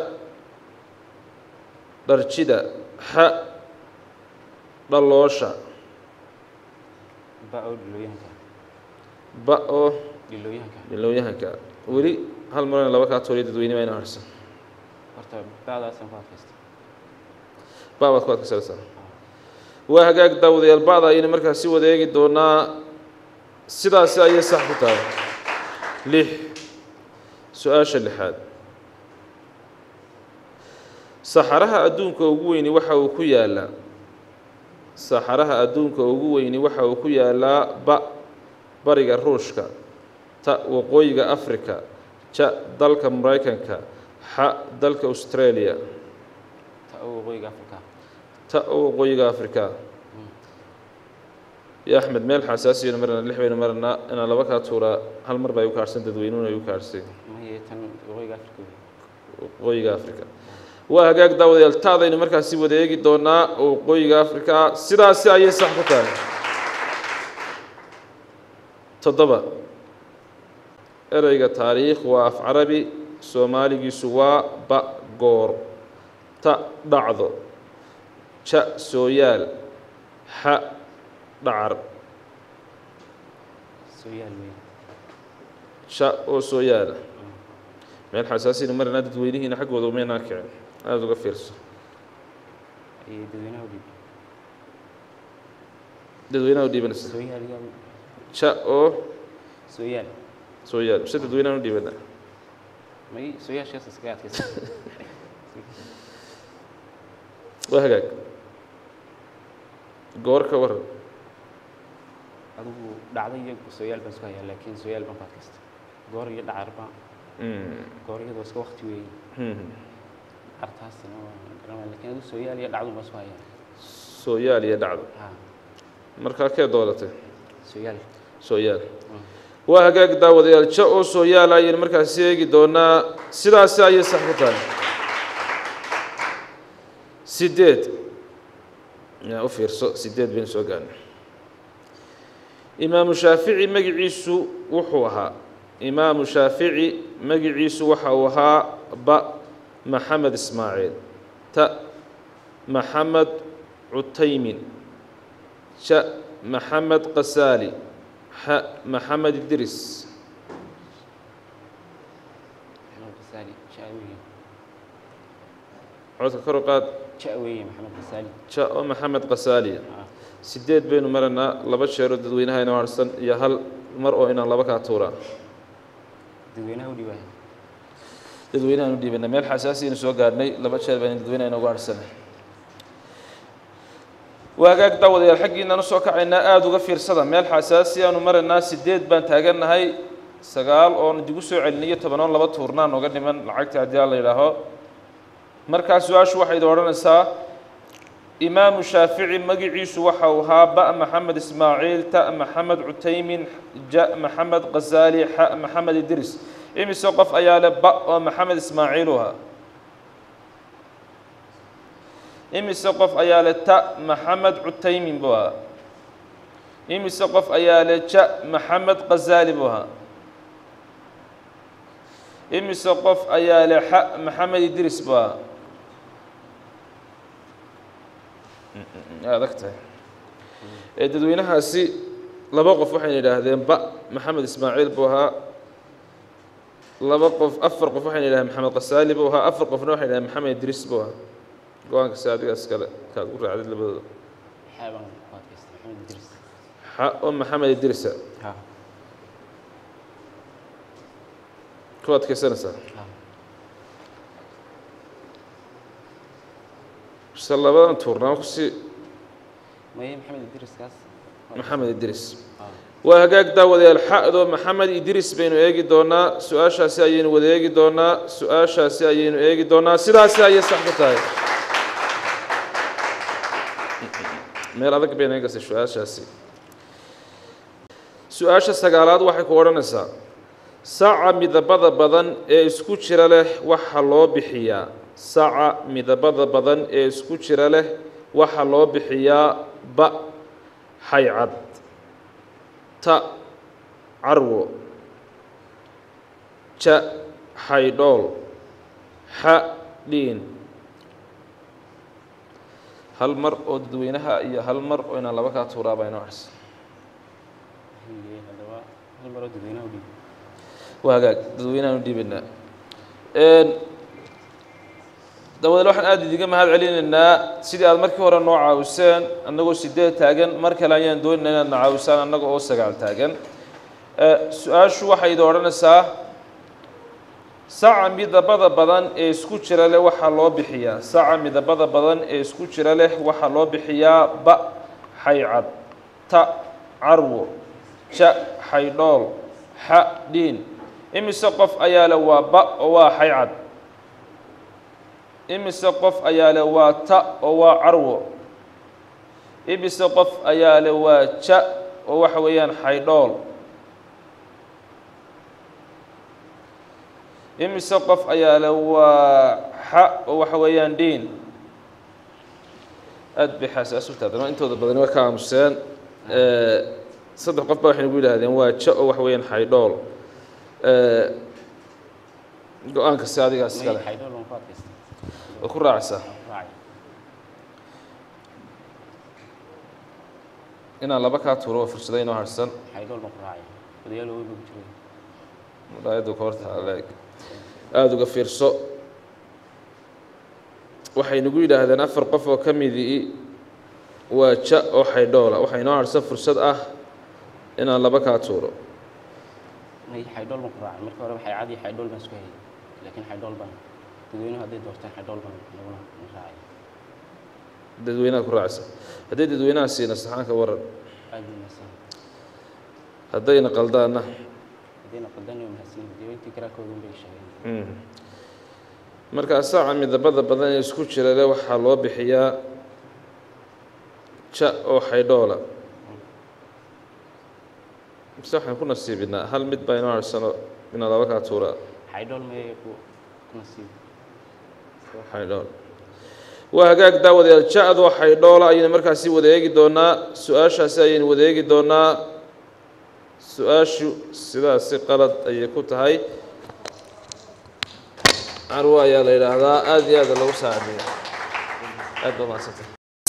dharjida xa dhaloosha ba oo dhilooyahanka ba oo dhilooyahanka dhilowyahanka weli hal marana laba kaa tooriya dadweyne baa ina harsan horta bacdaasaan ku adkaysta ba baad ku adkaysanaysaa waa hagaag daawadayaal bacda ayaynu markaasi wadeegi doonaa sidaasi ayay sax ku tahay lix su-aasha lixaad saxaraha adduunka ugu weyni waxa uu ku yaalaa saxaraha adduunka ugu weyni waxa uu ku yaalaa ba bariga ruushka ta waqooyiga africa ja dalka maraykanka xa dalka australia ta oo waqooyiga afrika ta oo waqooyiga africa ya axmed meel xasaasiyanu marna lix baynu marnaa inaan laba kaa tuuraa hal mar baa igu kaadhsan dadweynuhuna igu kaadhsay maye tan waqooyiga afrika wey waqooyiga africa waa hagaag daawadayaal taadaynu markaasi wada eegi doonaa oo waqooyiga africa ah sidaasi ayay sax ku tahay toddoba ereyga taariikh waa af carabi soomaaligiisu waa ba goor ta dhacdo ja sooyaal xa dhacar soo yaal wey ja oo sooyaala meel xasaasiyanu marnaa dadweynihiina xaggooda umaynaa kicin aada uga fiirso iyo dadweynaha u dhiib dadweynaha u dhiibanaysa soo yaal yaa ja oo soo yaal sooyaal mise dadweynaha u dhiibana may soo yaashaas iskaga adkaysa waa hagaag goor ka waran adigu dhacdo iyo soo yaal baan isku hayaa laakiin soo yaal baan ku adkaysta goor iyo dhacarba Mm, goor iyadoo iska wakti weeye hmm. artaasina waa garanaya laakiin adigu soo yaal iyo dhacdo baan isku hayaa sooyaal iyo dhacdo ha markaa kee doolatay soo yaal sooyaal waa hagaag daawadayaal ja oo sooyaal ayaynu markaasi eegi doonaa sidaasi ayay sax ku tahay sideed yaa u fiirso sideed baynu soo gaarnay imaamu shaafici magiciisu wuxuu ahaa imaamu shaafici magiciisu waxa uu ahaa ba maxamed ismaaciil ta maxamed cutaymin ja maxamed qasaali xa maxamed idris maxamed qasaali ja weeye codka kor u qaad ja weeye maxamed qasaali ja oo maxamed qasaaliya ha sideed baynu maranaa laba jeeroo dadweynaha inoo harsan iyo hal mar oo inaan laba kaa tuuraa dadweynaha u dhiibaya dadweynahaan u dhiibana meel xasaasiyaynu soo gaarhnay laba jeer baynu dadweynaha inoogu harsanay waa hagaag daawadayaal xaggiinaan usoo kacaynaa aada uga fiirsada meel xasaasi aanu maraynaa sideed baan taagannahay sagaal oon idigu soo celiniyo tobanoon laba tuurnaan oga dhiman lacagta haddii aan la yidhaaho markaa su-aashu waxay idin odhanaysaa imaamu shaafici magiciisu waxa uu ahaa ba maxamed ismaaciil ta maxamed cutaymin ja maxamed qasaali xa maxamed idris imise qof ayaa leh ba oo maxamed ismaaciil u ahaa imise qof ayaa leh ta maxamed cutaymin buu ahaa imise qof ayaa leh ja maxamed qasaali buu ahaa imise qof ayaa leh xa maxamed idris buu ahaa adag tahay ee dadweynahaasi laba qof waxayna yidhaahdeen ba maxamed ismaaciil buu ahaa laba qof afar qof waxayna yidhahdeen maxamed qasaali buu ahaa afar qofna waxay yidhahdeen maxamed idris buu ahaa go-aanka si adigaas kale kaad u raacdid labadooda xaa baan ku adkaysta maxamed idris xa oo maxamed idrisa ha ku adkaysanaysaa ha se labadan tuurnaa kusi maye maxamed idriskaas maxamed idris ha waa hagaag daawadayaal xa'do maxamed idris baynu eegi doonaa su-aashaasi ayaynu wada eegi doonaa su-aashaasi ayaynu eegi doonaa sidaasi ayay sax ku tahay meel adag bayna eegasay su-aashaasi su-aasha sagaalaad waxay ku odhanaysaa saca midabada badan ee isku jira leh waxa loo bixiyaa saca midabada badan ee isku jira leh waxa loo bixiyaa ba xaycad ta carwo ja xaydhool xa dhiin hal mar oo dadweynaha iyo hal mar oo inaan laba kaa tuuraaba inoo harsan Haye, haddaba hal maroo dadweynaha u dhiib waa hagaag dadweynahaan u dhiibaynaa dawadeel waxaan aada idiga mahad celinaynaa sidii aad markii hore noo caawiseen annagoo sideed taagan mar kale ayaan doonayna inaad na caawisaan annaga oo sagaal taagan su-aashu waxay idin odhanaysaa saca midabada badan ee isku jira leh waxaa loo bixiyaa saca midabada badan ee isku jira leh waxaa loo bixiyaa ba xaycad ta carwo ja xaydhool xa dhiin imise qof ayaa leh waa ba oo waa xaycad imise qof ayaa leh waa ta oo waa carwo imise qof ayaa leh waa ja oo waxa weeyaan xaydhool imise qof ayaa leh waa xa oo waxa weeyaan dhiin aad bay xaasaas u taadama intooda badani way ka aamuseen saddex qof baa waxay nagu yidhaahdeen waa ja oo waxa weeyaan xaydhool go-aanka si adigaas may iskale xaydhool waan ku adkaystay oo ku raacaysaa raacay inaan laba kaa tuuro oo fursada inoo harsan xaydhool baan ku raacay odayaal way buu jiray muraayaddu ka horta leeg aada uga fiirso waxay nagu yidhaahdeen afar qof oo ka midii waa ja oo xaydhoola waxaa inoo harsan fursad ah inaan laba kaa tuuro may xaydhool baan ku raacay markii hore waxay cadi xaydhool baan isku hayay laakiin xaydhool baan dadweynuhu hadday doorteen xaydhool baan naguna na raacay dadweynaha ku raacaysa hadday dadweynaha siina saxaanka waran aad buu mahadsan haddayna qaldaanna haddayna qaldan waa mahadsan dee intii karaakooda un bay sheegeen markaa saaca midabada badan ee isku jira leh waxaa loo bixiyaa ja oo xaydhoola mise waxaan ku nasiibinaa hal mid baa inoo harsano inaan laba kaa tuuraa xaydhool may ku ku nasiib xaydhool waa hagaag daawadayaal ja-doo xaydhoola ayaynu markaasi wada eegi doonaa su-aashaasi ayaynu wada eegi doonaa su-aashu sidaasi qalad ayay ku tahay carwo ayaa la yidhaahdaa aada iyo aada lagu saacideeya aad baa mahadsantay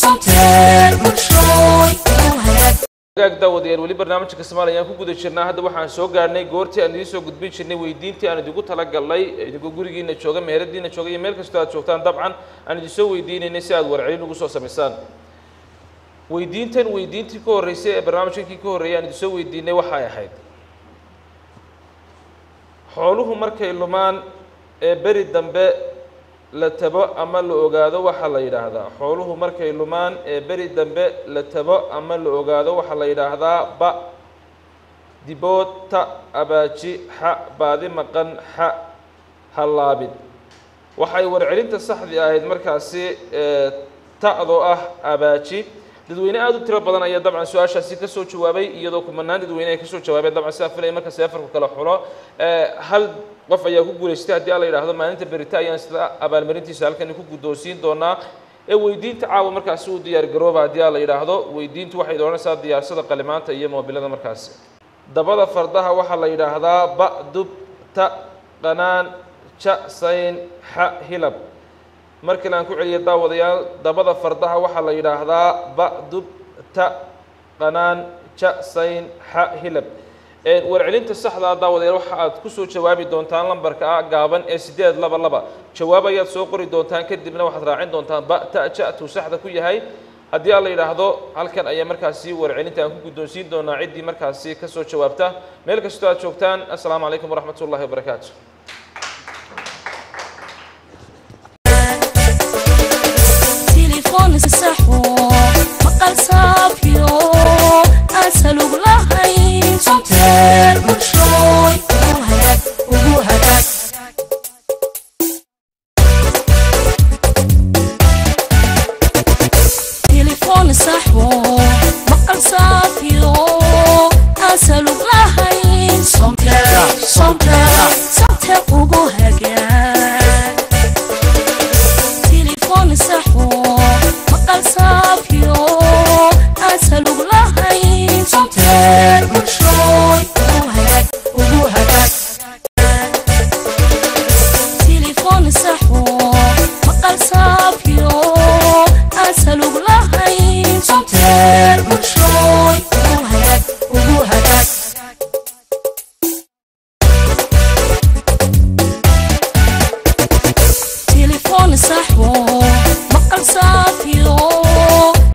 hagaag daawadayaal weli barnaamijka Soomaaliya ayaan ku guda jirnaa hadda waxaan soo gaarnay goortii aan idiin soo gudbin jirnay weydiintii aan idigu talagalnay idinkoo gurigiina jooga meheradiina jooga iyo meel kastoo aad joogtaan dabcan aan idin soo weydiinaynay si aad warcelin ugu soo samaysaan weydiintan weydiintii ka horreysay ee barnaamijkankii ka horreeyay aan idin soo weydiinay waxay ahayd xooluhu markay lumaan ee beri dambe la tabo ama la ogaado waxaa la yidhaahdaa xooluhu markay lumaan ee beri dambe la tabo ama la ogaado waxaa la yidhaahdaa ba dibood ta abaaji xa baadi maqan xa hallaabid waxay warcelinta saxdii ahayd markaasi ee ta'doo ah abaaji dadweyne aada u tiro badan ayaa dabcan su-aashaasi ka soo jawaabay iyadoo kumanaan dadweyne ay ka soo jawaabeen dabcan sidaa filaya marka seefarku kala xulo ee hal qof ayaa ku guulaystay haddii alla yidhaahdo maalinta berita ayaan sida abaalmarintiisa halkani ku guddoonsiin doonaa ee weydiinta caawa markaasi uu diyaar garooba haddii alla yidhaahdo weydiintu waxay doonaysaa diyaarsada qalimaanta iyo moobilada markaasi dabada fardaha waxaa la yidhaahdaa ba dub ta qanaan ja sayn xa hilab markale aan ku celiya daawadayaal dabada fardaha waxaa la yidhaahdaa ba dub ta qanaan ja sayn xa hilab warcelinta saxdaa daawadayaal waxa aad ku soo jawaabi doontaan lambarka ah gaaban ee siddeed laba laba jawaab ayaad soo qori doontaan kadibna waxaad raacin doontaan ba ta ja tuu saxda ku yahay haddii aan la yidhaahdo halkan ayaa markaasi warcelinta aan ku guddoonsiin doonaa ciddii markaasi ka soo jawaabta meel kastoo aad joogtaan assalaamu calaykum waraxmat ullahi wabarakaatu تليفون السحو مقال صافيو أسألوك لهين صوتين مشروي وهدك وهدك تليفون السحو مقال صافيو أسألوك لهين صوتين صوتين صوتين وهدك